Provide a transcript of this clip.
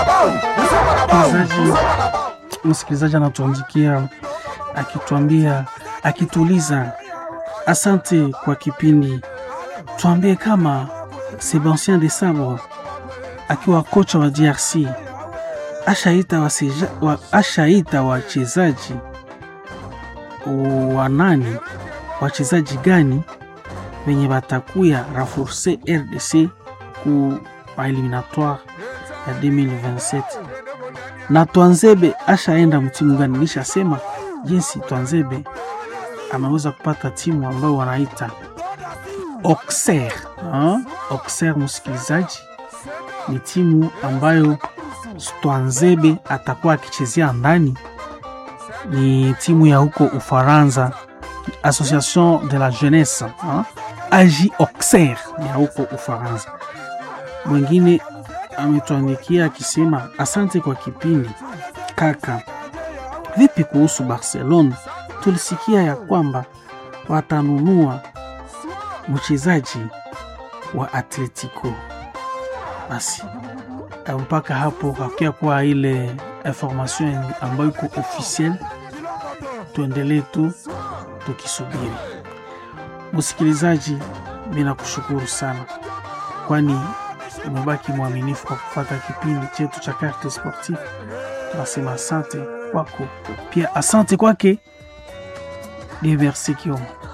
Msikilizaji, msikilizaji anatuandikia akituambia, akituuliza asante kwa kipindi, tuambie kama Sebastien de Sabre akiwa kocha wa DRC ashaita waseja, wa, ashaita wachezaji wanani, wachezaji gani wenye batakuya renforcer RDC ku eliminatoire ya 2027 na Twanzebe ashaenda mtimu gani? Nishasema jinsi Twanzebe ameweza kupata timu ambayo wanaita Auxerre. Auxerre, msikilizaji, ni timu ambayo Twanzebe atakuwa akichezea ndani, ni timu ya huko Ufaransa, Association de la Jeunesse AJ Auxerre ya huko Ufaransa. Mwingine ametuandikia akisema asante kwa kipindi kaka. Vipi kuhusu Barcelona? Tulisikia ya kwamba watanunua mchezaji wa Atletico. Basi mpaka hapo hakia kuwa ile information ambayo iko officiel, tuendelee tu tukisubiri. Msikilizaji, mina kushukuru sana, kwani umebaki mwaminifu kwa kufata kipindi chetu cha Carte Sportive. Tunasema asante kwako, pia asante kwake Dieu merci Kioma.